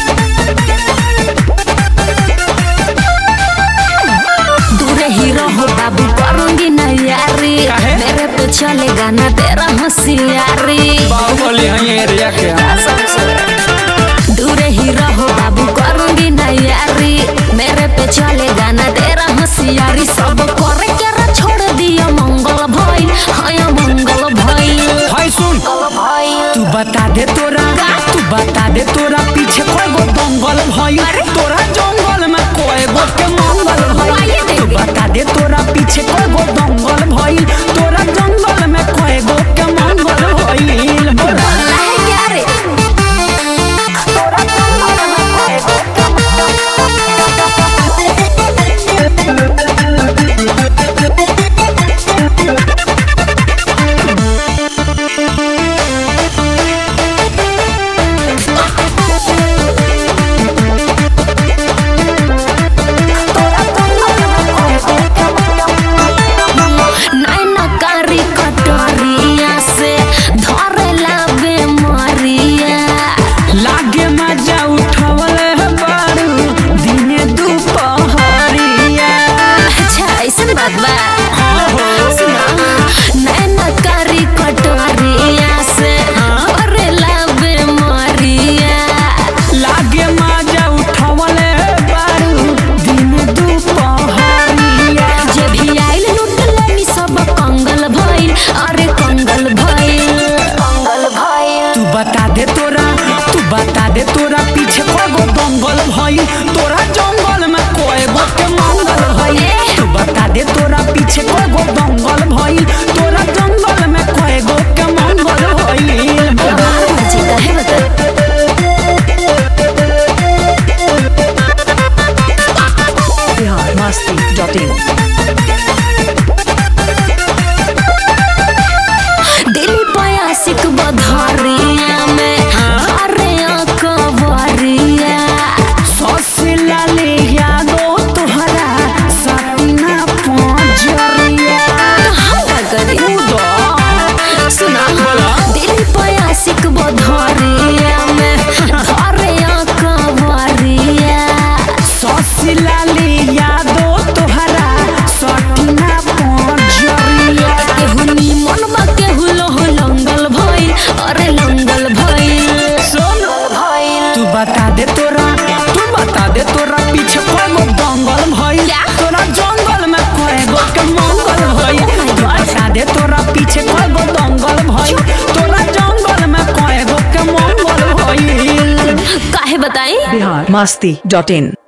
दूरे ही रहो बाबू करूंगी ना यारी काहे? मेरे पे चलेगा ना तेरा होशियारी बाहुबली है ये एरिया के दूरे ही रहो बाबू करूंगी ना यारी मेरे पे चलेगा ना तेरा होशियारी सब करे के रा छोड़ दिया मंगल भइल हाय मंगल भइल भाई सुन तू बता दे तोरा तू बता दे तोरा पीछे कोई गो दंगल भइल तोरा जंगल में कोई गो के मंगल भइल तू बता दे तोरा पीछे कोई गो दंगल भइल तोरा जंगल में कोई गो के मंगल भइल बोला अल्लाह है क्या रे नैना कारी कटोरिया से धरेला बेमारिया लागे मजा उठावल है बारू दिने दुपहरिया अच्छा ऐसन बात बा सुना नैना कारी कटोरिया से धरेला बेमारिया लागे मजा उठावल है बारू दिने दुपहरिया जे भी आइल लुटलनी सब कंगल भइल अरे कंगल भइल कंगल भइल तू बता दे तोरा तू बता दे तोरा पीछे कोगो दंगल भइल तोरा जंगल में कोई गो के मंगल भइल तू बता दे तोरा पीछे कोगो दंगल भइल तोरा जंगल में कोई गो के मंगल भइल बाहर मुझे कहे बता बिहार मस्ती डॉट इन दिल्ली पयासिक बधारिया में अरे कवरिया सौसे लाले यादो तोहरा सपना पहुंचरिया हम का करी सुना दिल्ली पयासिक बधारिया में अरे कवरिया सौसे लाले यादो तोहरा सपना पहुंचरिया केहू निमन बा केहू लोह लंगल भइल अरे लंगल भइल सुन भइल तू बता दे तोरा तू बता दे तोरा पीछे कोई गो दंगल भइल क्या? तोरा जंगल में कोई गो के मंगल भइल तू बता दे तोरा पीछे कोई गो दंगल भइल तोरा जंगल में कोई गो के मंगल भइल काहे बताई बिहार मस्ती डॉट इन